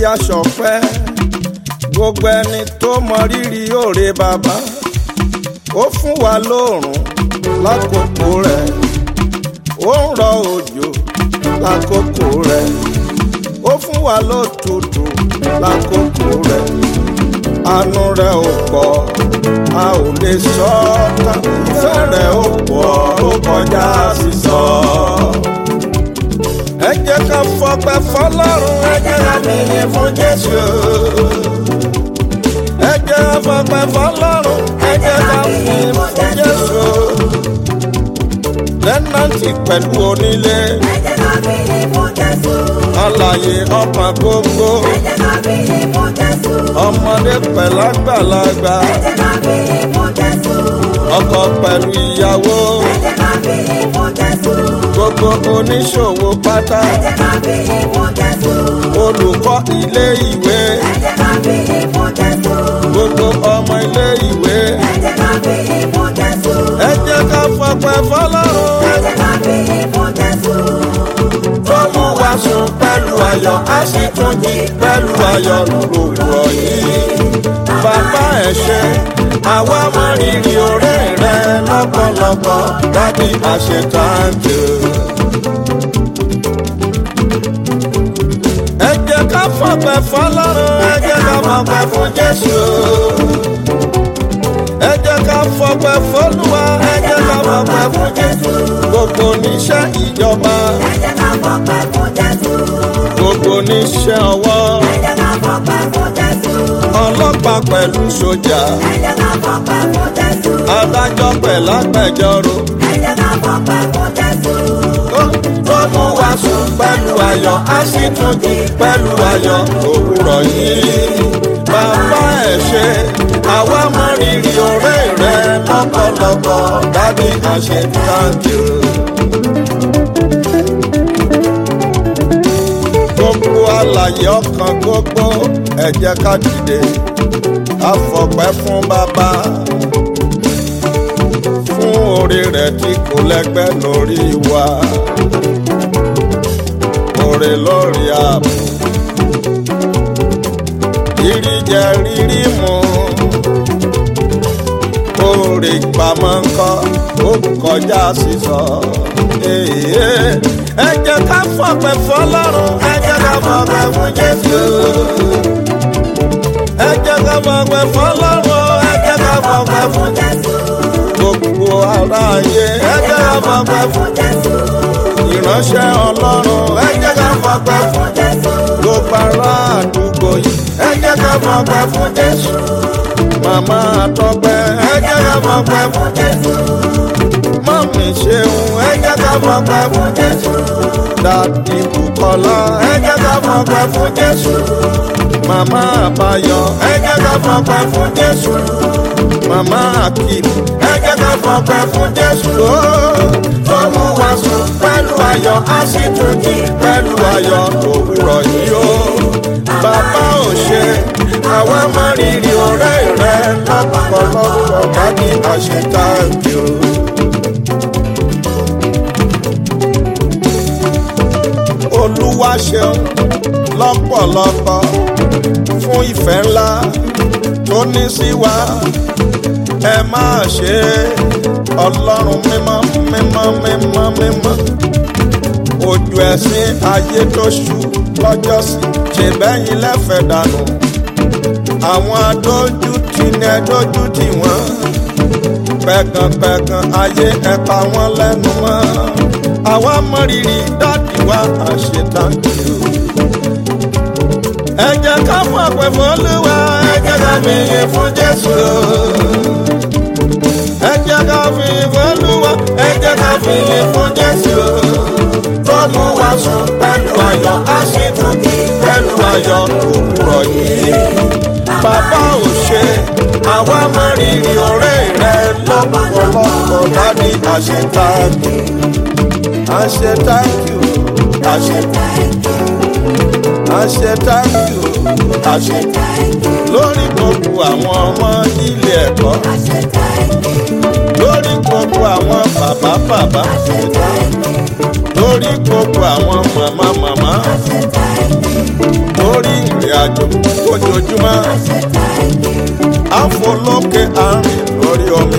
ẹja ṣọpẹ́ gbogbo ẹni tó mọ rírì òre bàbá ó fún wa lóòrùn lákòókò rẹ̀ ó ń rọ òjò lákòókò rẹ̀ ó fún wa lótùtù lákòókò rẹ̀ àánú rẹ̀ ò pọ̀ a ò lè sọ ọ́ tán ìfẹ́ rẹ̀ ò pọ̀ ó kọjá sísọ. ẹ jẹ́ ká fọpẹ́ fọlọ́run ẹ jẹ́ ká fìyìn fún Jésù. ẹ jẹ́ ká fọpẹ́ fọlọ́run ẹ jẹ́ ká fìyìn fún Jésù. lẹ́nàntì pẹ̀lú onílé Ẹ jẹ́ ká fìyìn fún Jésù. alààyè ọkàn gbogbo Ẹ jẹ́ ká fìyìn fún Jésù. ọmọdé pẹ̀lú àgbàlagbà Ẹ jẹ́ ká fìyìn fún Jésù. ọkọ pẹ̀lú ìyàwó Ẹ jẹ́ ká fìyìn fún Jésù. gbogbo oníṣòwò pátá Ẹ jẹ́ ká fìyìn fún Jésù. olùkọ́ ilé ìwé Ẹ jẹ́ ká fìyìn fún Jésù. gbogbo ọmọ ilé ìwé Ẹ jẹ́ ká fìyìn fún Jésù. ẹ jẹ́ ká fọpẹ́ fọlọ́run Ẹ jẹ́ ká fìyìn fún Jésù. tó mú wa sùn pẹ̀lú ayọ̀ a sì tún jí pẹ̀lú ayọ̀ lòwúrọ̀ yìí bàbá ẹ ṣé àwa mọ rírì ọrẹ rẹ lọ́pọ̀lọpọ̀ dábì àṣetàǹtì. ẹ jẹ́ ká fọpẹ́ fọlọ́run ẹ jẹ́ ká fọpẹ́ fún Jésù ẹ jẹ́ ká fọpẹ́ fọlúwa ẹ jẹ́ ká fọpẹ́ fún Jésù gbogbo oníṣẹ́ ìjọba Ẹ jẹ́ ká fọpẹ́ fún Jésù. gbogbo oníṣẹ́ ọwọ́ Ẹ jẹ́ ká fọpẹ́ fún Jésù. ọlọ́pàá pẹ̀lú sójà Ẹ jẹ́ ká fọpẹ́ fún Jésù. adájọ́ pẹ̀lú agbẹjọ́rò Ẹ jẹ́ ká fọpẹ́ fún Jésù. tó- tó mú wa sùn pẹ̀lú ayọ̀ a sì tún jí pẹ̀lú ayọ̀ òwúrọ̀ yìí bàbá ẹ̀ ṣé àwa mọ rírì ọrẹ rẹ lọ́pọ̀lọpọ̀ dábì àṣetàǹtì. gbogbo àlàyé ọkàn gbogbo ẹ jẹ́ ká dìde a fọpẹ́ fún bàbá fún orí rẹ̀ tí kò lẹ́gbẹ́ lórí wa orí lórí ààbò rírí jẹ rírí mu orí pamọ́ ńkọ́ ó kọjá sísọ. Èè, ẹ jẹ́ ká fọpẹ́ fọlọ́run ẹ jẹ́ ká fọpẹ́ fún Jésù. ẹ jẹ́ ká fọpẹ́ fọlọ́run ẹ jẹ́ ká fọpẹ́ fún Jésù. gbogbo aráyé ẹ jẹ́ ká fọpẹ́ fún Fún Jésù. ìránṣẹ́ ọlọ́run ẹ jẹ́ ká fọpẹ́ fún Fún Jésù. gbogbo ará àdúgbò yìí ẹ jẹ́ ká fọpẹ́ fún Jésù. màmá àtọ́pẹ́ ẹ jẹ́ ká fọpẹ́ fún Fún Jésù. mọ́mí ṣeun ẹ jẹ́ ká fọpẹ́ fún Jésù. dàdí Bùkọ́lá ẹ jẹ́ ká fọpẹ́ fún Jésù. màmá àbáyọ ẹ jẹ́ ká fọpẹ́ fún Jésù. màmá Akeem ẹ jẹ́ ká fọpẹ́ fún Jésù. Ó, tó mú wa sùn pẹ̀lú ayọ̀ a sì tún jí pẹ̀lú ayọ̀ òwúrọ̀ yìí ó. bàbá ò ṣe àwa mọ rírì ọ̀rẹ́ rẹ lọ́pọ̀lọpọ̀ bá ní àṣetàǹkì o. olúwa ṣeun lọ́pọ̀lọpọ̀ fún ìfẹ́ ńlá tó ní sí wa ẹ máa ṣe ọlọ́run mímọ́ mímọ́ mímọ́ mímọ́ ojú ẹ̀sìn ayé tó ṣú lọ́jọ́sí ṣe bẹ́yìn lẹ́fẹ̀ẹ́ dànù àwọn adójútì ní ẹdójútì wọn pẹ̀gànpẹ̀gàn ayé ẹ̀pa wọn lẹ́nu mọ́ àwa mọ̀rírì dáàdì wa àṣetàǹkì o. ẹ jẹ́ ká fún àpẹ fún olúwa ẹ jẹ́ ká fi yìn fún jésù o. ẹ jẹ́ ká fi yìn fún olúwa ẹ jẹ́ ká fi yìn fún jésù o. tó mú wa sùn pẹ̀lú ayọ̀ a sì tún jí pẹ̀lú ayọ̀ òwúrọ̀ yìí. bàbá ò ṣe àwa mọ̀rírì ọ̀rẹ́ rẹ lọ́pọ̀lọpọ̀ dáàdì àṣetàǹkì. I say thank you. I say I say thank you. I say lórí gbogbo àwọn ọmọ ilé ẹ̀kọ́ lórí gbogbo àwọn bàbá bàbá lórí gbogbo àwọn màmá màmá lórí ìrìn lójúmọ́ àfọlọ́kẹ́ àárín lórí omi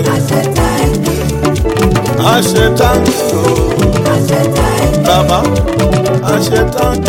àṣẹ táǹkì o bàbá àṣẹ táǹkì